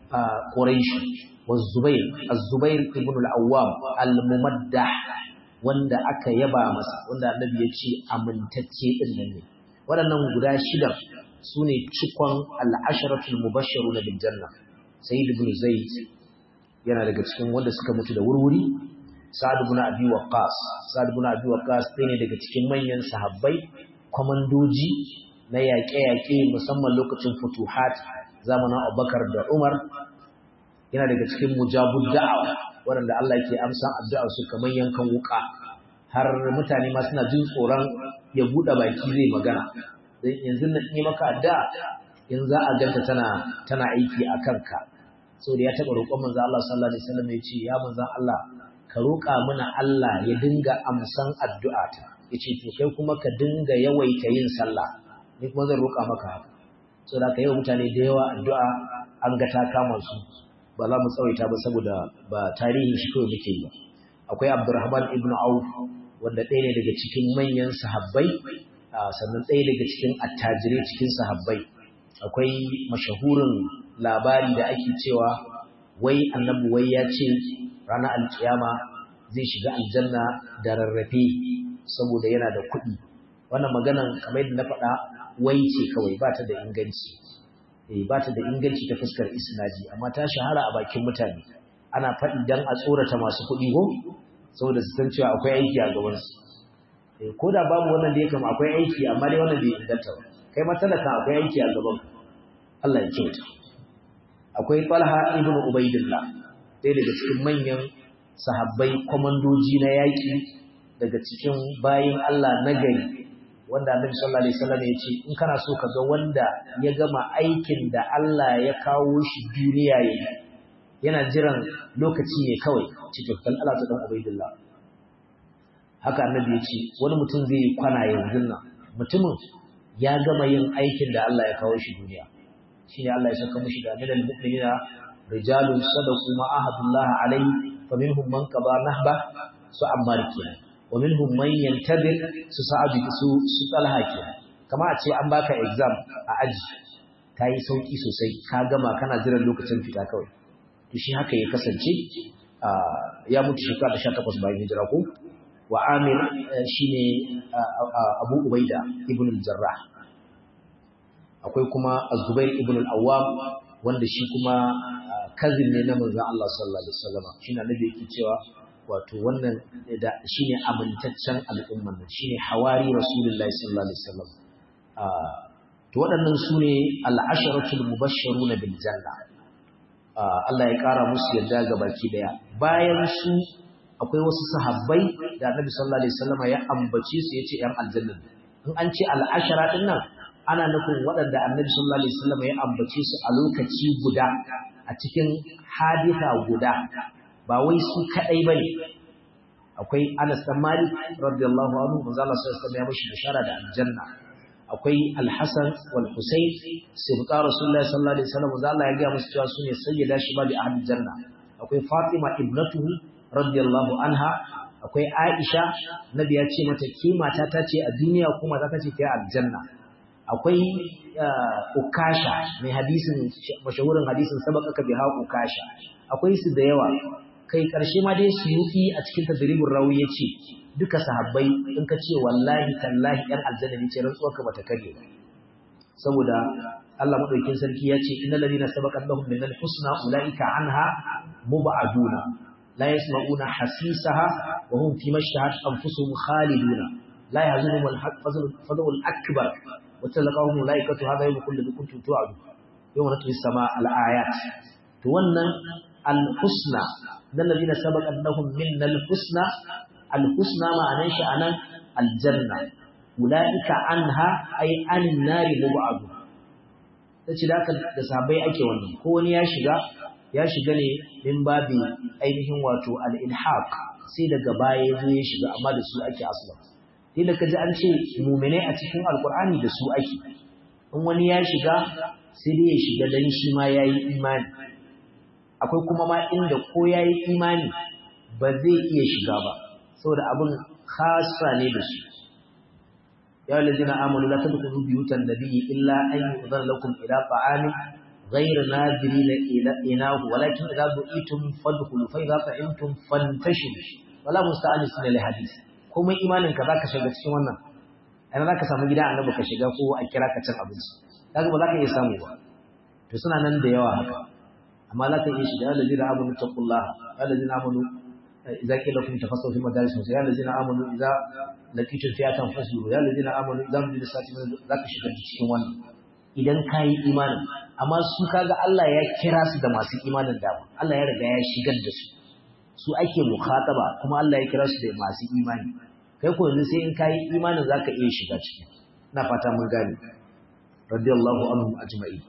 quraish wa zubair az-zubair ibn al-awwam al-mumaddah wanda aka yaba masa wanda annabi ya ce amintacce din nan ne waɗannan guda shida sune cikon al-asharatul mubashshirun bil janna sayyid ibn zaid yana daga cikin wanda suka mutu da wurwuri sa'ad ibn abi waqqas sa'ad ibn abi waqqas ɗaya ne daga cikin manyan sahabbai komandoji na yaƙe-yaƙe musamman lokacin futuhat zamanin Abubakar da Umar yana daga cikin mujabud da'awa waɗanda Allah ke amsa addu'ar su kamar yankan wuka har mutane ma suna jin tsoron ya buɗe baki zai magana dan yanzu na yi maka addu'a in za a ganta tana tana aiki a kanka so da ya taɓa roƙon manzo Allah sallallahu alaihi wasallam ya ce ya manzo Allah ka roƙa mana Allah ya dinga amsan addu'ata yace to kai kuma ka dinga yawaita yin sallah ni kuma zan roƙa maka haka so da ka yi mutane da yawa addu'a an ga ta kama su ba za mu tsawaita ba saboda ba tarihin shi kawai muke yi ba akwai Abdurrahman ibn Auf wanda ɗaya ne daga cikin manyan sahabbai sannan ɗaya daga cikin attajirai cikin sahabbai akwai mashahurin labari da ake cewa wai annabi wai ya ce ranar alkiyama zai shiga aljanna da rarrafe saboda yana da kuɗi wannan maganan kamar yadda na faɗa wai ce kawai ba ta da inganci eh ba ta da inganci ta fuskar isnadi amma ta shahara a bakin mutane ana faɗi dan a tsorata masu kuɗi ko saboda su san cewa akwai aiki a gaban su eh ko da babu wannan da ya kama akwai aiki amma dai wannan bai inganta ba kai ma talaka akwai aiki a gaban Allah ya kyauta akwai Talha ibn Ubaidillah ɗaya daga cikin manyan sahabbai komandoji na yaƙi daga cikin bayin Allah na gari wanda Annabi sallallahu alaihi wasallam ya ce in kana so ka ga wanda ya gama aikin da Allah ya kawo shi duniya yayi yana jiran lokaci ne kawai cikin kan Allah ta dan Ubaidillah haka Annabi ya ce wani mutum zai yi kwana yanzu nan mutumin ya gama yin aikin da Allah ya kawo shi duniya shine Allah ya saka mushi da minal mu'minina rijalun sadaqu ma ahadullah alayhi faminhum man qada nahba su ammar kenan wa minhum man yantadir su sa'ad su su talha kenan kama a ce an baka exam a aji kai sauki sosai ka gama kana jiran lokacin fita kawai to shi haka ya kasance ya mutu shekara 18 bayan hijira ko wa amir shine abu ubaida ibn al-jarrah akwai kuma Az-Zubair ibn al-Awwam wanda shi kuma kazin ne na manzon Allah sallallahu alaihi wasallam shine annabi yake cewa wato wannan da shine amintaccen al'umman nan shine hawari rasulullahi sallallahu alaihi wasallam to waɗannan sune al-asharatul mubashshiruna bil janna Allah ya ƙara musu yarda ga baki daya bayan su akwai wasu sahabbai da annabi sallallahu alaihi wasallam ya ambace su yace yan aljanna in an ce al-ashara din nan ana nufin waɗanda annabi sallallahu alaihi wasallam ya ambace su a lokaci guda a cikin hadisa guda ba wai su kadai bane akwai Anas bin Malik radiyallahu anhu manzo Allah sallallahu alaihi wasallam ya mishi bishara da aljanna akwai Al-Hasan wal Husayn sibqa Rasulullahi sallallahu alaihi wasallam manzo Allah ya ga musu cewa sune sayyida shibabi ahli janna akwai Fatima ibnatuhu radiyallahu anha akwai Aisha nabi ya ce mata ke mata ta ce a duniya kuma ta ce ta aljanna akwai ukasha mai hadisin mashahurin hadisin sabaka ka biha ukasha akwai su da yawa kai karshe ma dai suyuti a cikin tadribur rawi yace duka sahabbai in ka ce wallahi tallahi yan aljanna ne ce rantsuwar ka bata kare ba saboda Allah madaukakin sarki ya ce innal ladina sabaqat lahum minal husna ulaika anha mubaduna la yasma'una hasisaha wa hum fi mashtahat anfusuhum khaliduna la yahzunuhum al-fadl al-akbar وتلقاهم ملائكة هذا يوم كل ذي كنتم توعدون يوم نطوي السماء الآيات to wannan al-husna dan ladina sabaqat lahum minnal husna al husna ma'anan shi anan aljanna ulaika anha ay anin nari mubadu tace da haka da sahabbai ake wannan ko wani ya shiga ya shiga ne min babi ainihin wato al ilhaq sai daga baya ya zo ya shiga amma da su ake asla sai da kaji an ce mu'minai a cikin alqur'ani da su ake in wani ya shiga sai dai ya shiga dan shi ma yayi imani akwai kuma ma inda ko yayi imani ba zai iya shiga ba saboda abin khassa ne da su ya allazina amanu la tadkhulu buyutan nabiyyi illa an yu'dhar lakum ila ta'amin غير ناظرين إلى إناه ولكن إذا دعيتم فادخلوا فإذا طعمتم فانتشروا ولا مستأنسين لحديث kuma imanin ka zaka shiga cikin wannan ana zaka samu gida annabi ka shiga ko a kira ka cin abinci kaga ba zaka iya samu ba to suna nan da yawa haka amma zaka iya shiga allazina amanu taqullah allazina amanu idza qila lakum tafassahu fi madaris ya allazina amanu idza laqitum fi'atan fasbiru ya allazina amanu idza mudil sati zaka shiga cikin wannan idan kayi imanin amma su kaga Allah ya kira su da masu imanin dama Allah ya riga ya shigar da su su ake mukhataba kuma Allah ya kira su da masu imani kai ko yanzu sai in kai imanin zaka iya shiga ciki ina fata mun gane radiyallahu anhum ajma'in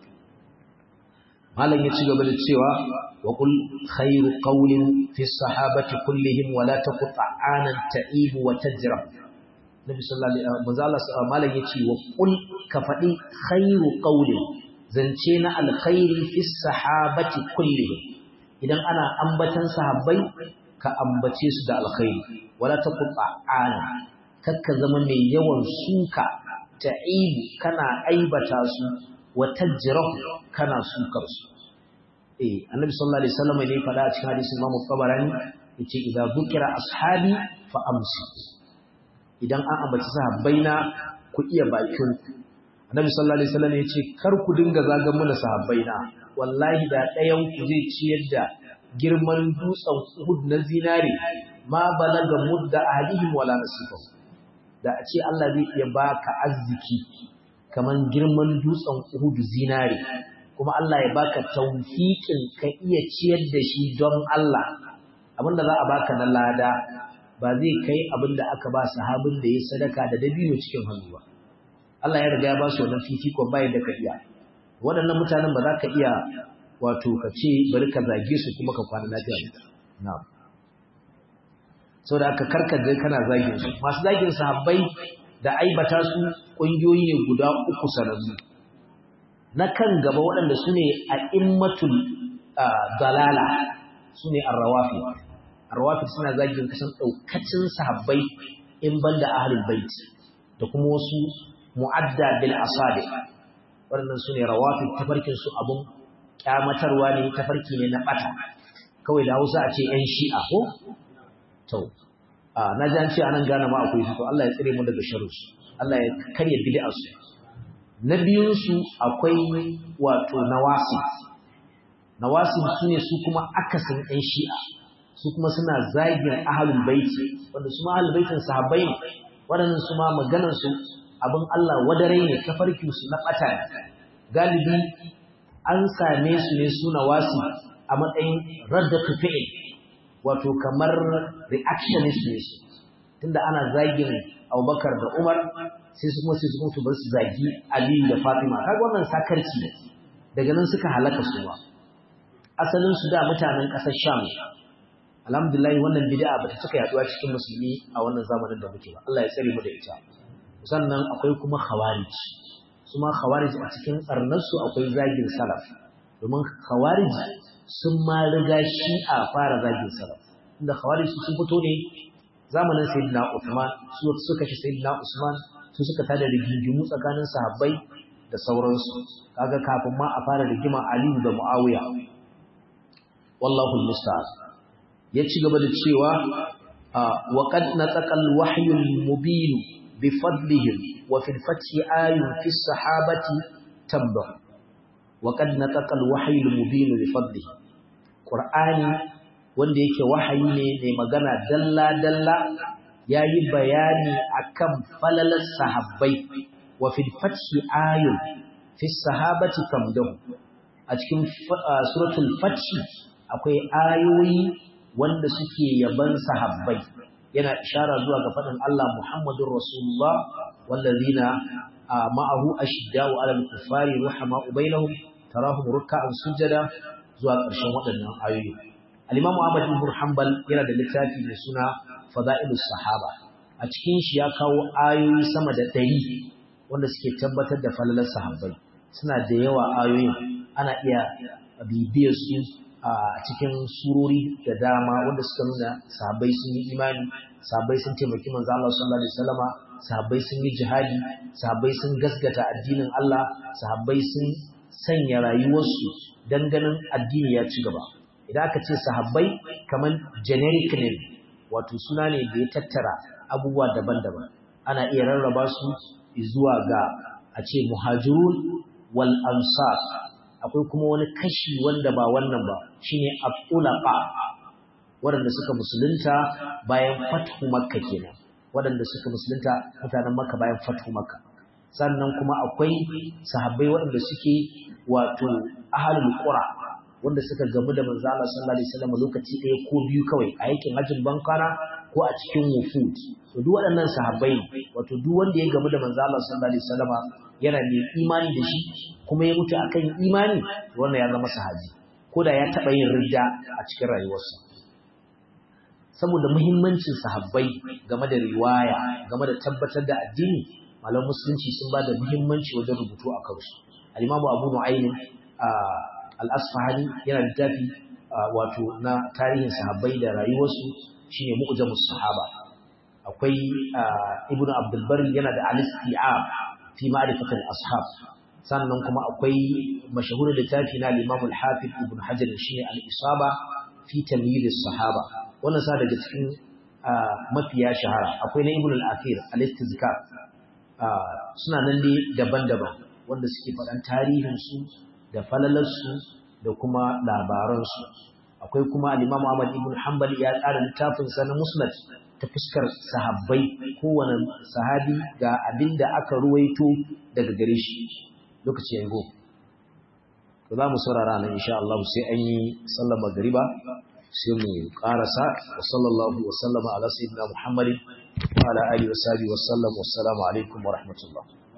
malam ya ci gaba da cewa wa qul khairu qawlin fi sahabati kullihim wa la taqta anan ta'ib wa tajra nabi sallallahu alaihi wasallam malam ya ce wa qul ka fadi khairu qawlin zance na alkhairi fi sahabati kullihim idan ana ambatan sahabbai ka ambace su da alkhairi wala taqta ana kakka zama mai yawan suka ta'ibu kana aibata su wa tajrahu kana sukar su eh annabi sallallahu alaihi wasallam ne fada a cikin hadisin Imam Tabarani yace idza dhukira ashabi fa amsi idan an ambaci sahabbaina ku iya bakin ku annabi sallallahu alaihi wasallam yace kar ku dinga zagan mana sahabbaina wallahi da ɗayan ku zai ciyar da girman dutsen Uhud na zinare ma balaga mudda ahlihim wala nasifahu da a ce Allah zai iya baka arziki kaman girman dutsen Uhud zinare kuma Allah ya baka tawfiqin ka iya ciyar da shi don Allah abinda za a baka na lada ba zai kai abinda aka ba sahabin da ya sadaka da dabino cikin hannu ba Allah ya riga ya ba su wannan fifikon bayan da ka iya waɗannan mutanen ba za ka iya wato ka ce bari ka zage su kuma ka kwana lafiya na'am sau da aka karkaje kana zagin su masu zagin sahabbai da aibata su ƙungiyoyi ne guda uku sanannu na kan gaba waɗanda su ne a immatul dalala su ne arrawafi arrawafi suna zagin kasan ɗaukacin sahabbai in banda ahlul bait da kuma wasu mu'adda bil asabi waɗannan su ne rawafi tafarkin su abun kyamatarwa ne tafarki ne na ɓata kawai da hausa a ce 'yan shi'a ko to na ji an ce anan gane ma akwai su to Allah ya tsire mu daga sharri Allah ya karya bid'ar su na biyun su akwai wato nawasi nawasi su ne su kuma akasin ɗan shi'a su kuma suna zagin ahlul baiti wanda su ma ahlul baitin sahabbai ne waɗannan su ma maganar su abin Allah wadarai ne tafarkin su na ɓata galibi an same su ne su nawasi a matsayin raddatu fi'il wato kamar reactionist ne su tunda ana zagin Abubakar da Umar sai su kuma sai su mutu bar su zagi Aliyu da Fatima kaga wannan sakarci ne daga nan suka halaka su ba asalin su da mutanen ƙasar Sham alhamdulillah wannan bid'a bata cika yaduwa cikin musulmi a wannan zamanin da muke ba Allah ya tsare mu da ita sannan akwai kuma khawarij su ma khawarij a cikin tsarnar su akwai zagin salaf domin khawarij sun ma riga shi'a fara zagin salaf inda khawarij sun fito ne zamanin sayyidina Uthman su suka shi sayyidina Usman su suka tada rigingimu tsakanin sahabbai da sauransu kaga kafin ma a fara rigima Aliyu da Muawiya wallahu almusta'an ya ci gaba da cewa wa qad nataqa alwahyu almubin bi fadlihim wa fil fathi ayun fi sahabati tabba wa qad nataqa alwahyu almubin bi fadlihim qur'ani wanda yake wahayi ne mai magana dalla dalla yayi bayani akan falalar sahabbai wa fil fathi ayun fi sahabati tamdahu a cikin suratul fathi akwai ayoyi wanda suke yaban sahabbai yana ishara zuwa ga faɗin Allah Muhammadur Rasulullah wallazina ma'ahu ashidda'u 'alal kuffari ruhama'u bainahum tarahum ruk'an sujada zuwa ƙarshen waɗannan ayoyi al-Imam Ahmad ibn Hanbal yana da littafi mai suna Fada'ilus Sahaba a cikin shi ya kawo ayoyi sama da ɗari wanda suke tabbatar da falalar sahabbai suna da yawa ayoyin ana iya bibiyar su a cikin surori da dama wanda suka nuna sahabbai sun yi imani sahabbai sun taimaki manzo Allah sallallahu alaihi wasallama sahabbai sun yi jihadi sahabbai sun gaskata addinin Allah sahabbai sun sanya rayuwarsu dan ganin addini ya ci gaba idan aka ce sahabbai kaman generic name wato suna ne da ya tattara abubuwa daban-daban ana iya rarraba su zuwa ga a ce muhajirun wal ansar akwai kuma wani kashi wanda ba wannan ba shine al-ulaqa waɗanda suka musulunta bayan fathu makka kenan waɗanda suka musulunta mutanen makka bayan fathu makka sannan kuma akwai sahabbai waɗanda suke wato ahlul qura wanda suka gamu da manzo Allah sallallahu alaihi wasallam lokaci ɗaya ko biyu kawai a yakin hajjin bankana ko a cikin wufud to duk waɗannan sahabbai wato duk wanda ya gamu da manzo Allah sallallahu alaihi wasallam yana mai imani da shi kuma ya mutu akan imani wannan ya zama sahabi ko da ya taɓa yin ridda a cikin rayuwarsa saboda muhimmancin sahabbai game da riwaya game da tabbatar da addini malam musulunci sun ba da muhimmanci wajen rubutu a kansu al-imamu abu nu'aym al-asfahani yana littafi wato na tarihin sahabbai da rayuwarsu shine mu'jamus sahaba akwai ibnu abdul barri yana da al-isti'ab fi ma'rifatil ashab sannan kuma akwai mashahurin littafi na al-imam al-hafiz ibn hajar shine al-isaba fi tamyiz as-sahaba wannan sa daga cikin mafiya shahara akwai na ibn al-athir al-istizkar suna nan dai daban-daban wanda suke faɗan tarihin su da falalar su da kuma labaran su akwai kuma al-imam Ahmad ibn Hanbali ya tsara littafin sa na Musnad ta fuskar sahabbai kowane sahabi ga abinda aka ruwaito daga gare shi lokaci yango to za mu saurara nan insha Allah sai an yi sallar magriba sai mu karasa wa sallallahu wa sallama ala sayyidina Muhammadin wa ala alihi wa sahbihi wa sallam wassalamu alaikum wa rahmatullah